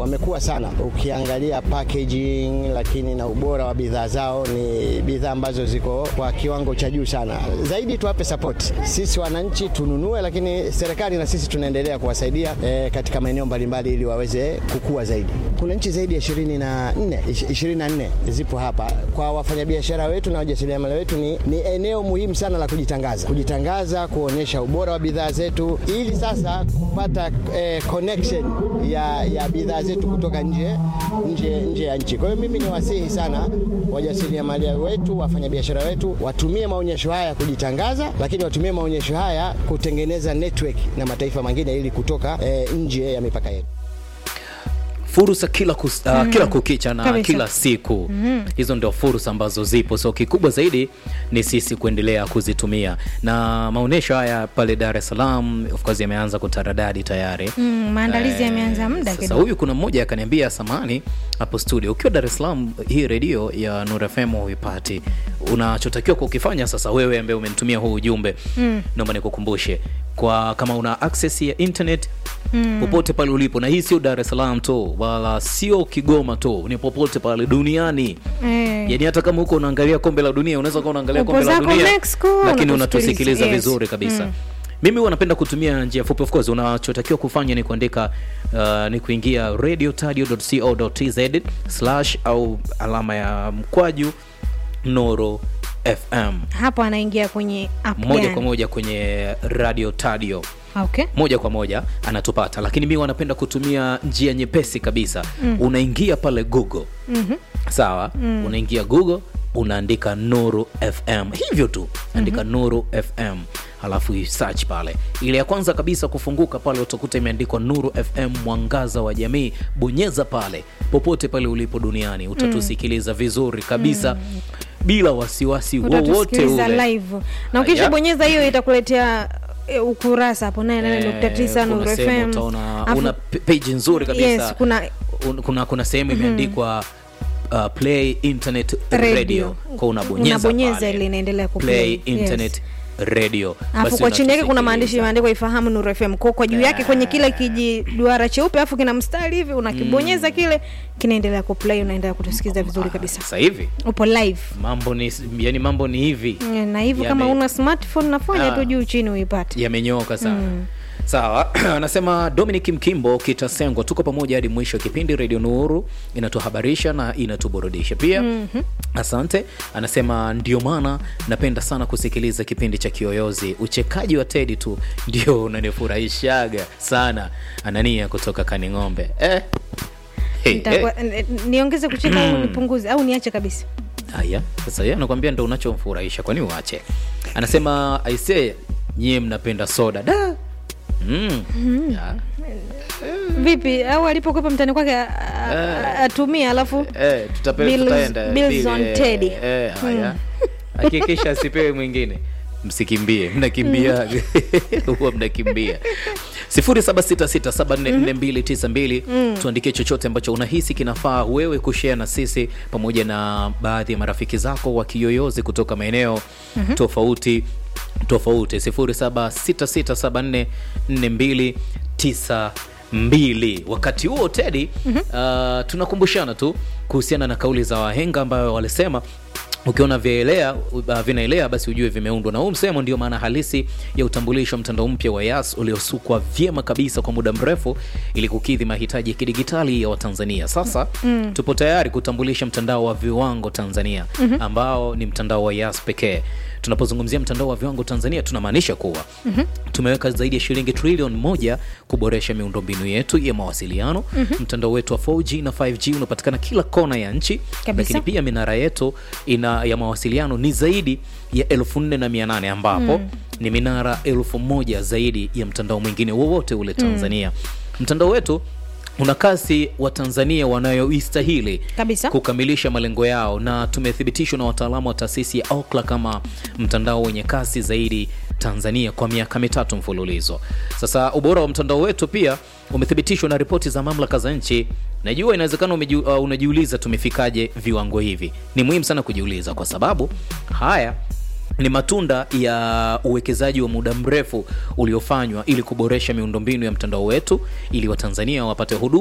wamekuwa sana, ukiangalia packaging, lakini na ubora wa bidhaa zao ni bidhaa ambazo ziko kwa kiwango cha juu sana. Zaidi tuwape support sisi wananchi tununue, lakini serikali na sisi tunaendelea kuwasaidia eh, katika maeneo mbalimbali ili waweze kukua zaidi. Kuna nchi zaidi ya 24 24 zipo hapa. Kwa wafanyabiashara wetu na wajasiriamali wetu ni, ni eneo muhimu sana la kujitangaza, kujitangaza, kuonyesha ubora wa bidhaa zetu, ili sasa kupata eh, connection ya, ya bidhaa zetu kutoka nje, nje, nje ya nchi. Kwa hiyo mimi ni wasihi sana wajasiriamali wetu, wafanyabiashara wetu watumie maonyesho haya kujitangaza, lakini watumie maonyesho haya kutengeneza network na mataifa mengine ili kutoka eh, nje ya mipaka yetu. fursa kila, kus, uh, kila kukicha na Kabisa. kila siku hizo ndio fursa ambazo zipo so kikubwa zaidi ni sisi kuendelea kuzitumia na maonyesho haya pale dar es salaam of course yameanza kutaradadi tayari Mm, maandalizi yameanza muda sasa kidogo. huyu kuna mmoja akaniambia samani hapo studio ukiwa dar es salaam hii redio ya Nura FM huipati unachotakiwa kukifanya sasa wewe ambaye umenitumia huu ujumbe mm. naomba nikukumbushe kwa kama una access ya internet mm. popote pale ulipo na hii sio dar es salaam tu wala sio kigoma tu ni popote pale duniani Eh. yani hata kama huko unaangalia kombe la dunia unaweza kuwa unaangalia Upo kombe la zako dunia Mexico, lakini unatusikiliza. unatusikiliza Yes. vizuri kabisa mimi huwa napenda kutumia njia fupi of course unachotakiwa kufanya ni kuandika uh, ni kuingia radiotadio.co.tz slash au alama ya mkwaju noro fm hapo anaingia kwenye app moja gani? kwa moja kwenye radio tadio okay. moja kwa moja anatupata lakini mi wanapenda kutumia njia nyepesi kabisa mm. unaingia pale google mm-hmm. sawa mm. unaingia google unaandika nuru fm hivyo tu andika mm-hmm. nuru fm halafu search pale ile ya kwanza kabisa kufunguka pale utakuta imeandikwa nuru fm mwangaza wa jamii bonyeza pale popote pale ulipo duniani utatusikiliza vizuri kabisa bila wasiwasi wowote utatusikiliza ule live na ukishabonyeza hiyo itakuletea e, ukurasa hapo naye nane nukta tisa Eh, Nuru kuna sehemu FM. utaona Afu- una p- page nzuri kabisa Yes, kuna Un- kuna kuna sehemu imeandikwa uh, play internet Radio. radio, kwa unabonyeza Unabonyeza pale. ile inaendelea ku play play. internet radio alafu Basi kwa chini yake kuna maandishi unatusikiliza. imeandikwa ifahamu Nuru FM kwa kwa juu yake kwenye kile kijiduara cheupe alafu kina mstari hivi unakibonyeza kile kinaendelea kuplay unaendelea kutusikiza vizuri kabisa sasa hivi upo live mambo ni yani mambo ni hivi Eh, na hivyo kama Yame- una smartphone nafanya Ah. tu juu chini uipate yamenyooka sana sawa anasema dominic mkimbo kitasengwa tuko pamoja hadi mwisho wa kipindi redio nuru inatuhabarisha na inatuburudisha pia mm-hmm. asante anasema ndio maana napenda sana kusikiliza kipindi cha kiyoyozi uchekaji wa tedi tu ndio unanifurahishaga sana anania kutoka kaning'ombe eh. Hey, Nitakuwa- hey. n- n- niongeze kucheka au nipunguze au niache kabisa haya sasa yeye anakwambia ndo unachomfurahisha kwani uache anasema aise nyie mnapenda soda da mm. Ya. vipi au alipokwepa mtani kwake a- a- atumie alafu Eh, tutape- Bills- tutaenda. Bills Bill, on eh, Teddy. eh, haya hakikisha asipewe mwingine msikimbie mnakimbia huwa mnakimbia 0766744292 tuandikie chochote ambacho unahisi kinafaa wewe kushare na sisi pamoja na baadhi ya marafiki zako wa kiyoyozi kutoka maeneo tofauti tofauti 0766744292 wakati huo tedi uh, tunakumbushana tu kuhusiana na kauli za wahenga ambayo walisema ukiona vyaelea uh, vinaelea basi ujue vimeundwa na huu msemo ndio maana halisi ya utambulisho wa mtandao mpya wa yas uliosukwa vyema kabisa kwa muda mrefu ili kukidhi mahitaji ya kidigitali ya watanzania sasa mm. tupo tayari kutambulisha mtandao wa viwango tanzania mm-hmm. ambao ni mtandao wa yas pekee tunapozungumzia mtandao wa viwango tanzania tunamaanisha kuwa mm-hmm. tumeweka zaidi ya shilingi trilioni moja kuboresha miundombinu yetu ya mawasiliano mm-hmm. mtandao wetu wa 4g na 5g unapatikana kila kona ya nchi Kabisa. lakini pia minara yetu ina ya mawasiliano ni zaidi ya elfu nne na mia nane ambapo mm. ni minara elfu moja zaidi ya mtandao mwingine wowote ule tanzania mm. mtandao wetu una kasi wa tanzania wanayoistahili Kabisa. kukamilisha malengo yao na tumethibitishwa na wataalamu wa taasisi ya Ookla kama mtandao wenye kasi zaidi Tanzania kwa miaka mitatu mfululizo. Sasa ubora wa mtandao wetu pia umethibitishwa na ripoti za mamlaka za nchi. Najua inawezekana umeji, uh, unajiuliza tumefikaje viwango hivi. Ni muhimu sana kujiuliza kwa sababu haya ni matunda ya uwekezaji wa muda mrefu uliofanywa ili kuboresha miundombinu ya mtandao wetu ili watanzania wapate huduma